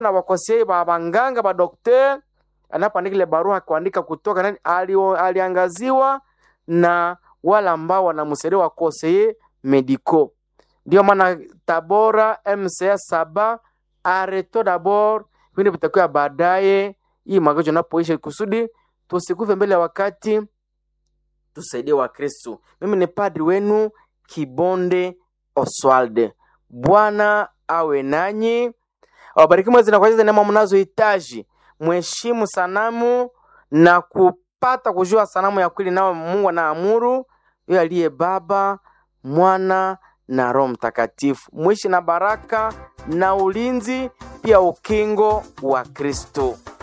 na wakosei ba banganga ba dokter anapoandika ile barua kuandika kutoka nani ali, aliangaziwa na wale ambao wanamsaidia wakoseye medico. Ndio maana Tabora MCA saba areto dabord vipindi vitakuwa baadaye, hii magonjwa inapoisha, kusudi tusikufe mbele ya wakati, tusaidie Wakristo. Mimi ni padri wenu Kibonde Oswald. Bwana awe nanyi, awabariki mwezi na kwa hizo neema mnazohitaji. Mheshimu sanamu na kupata kujua sanamu ya kweli, nao Mungu anaamuru yeye aliye Baba, Mwana na Roho Mtakatifu. Mwishi na baraka na ulinzi, pia ukingo wa Kristo.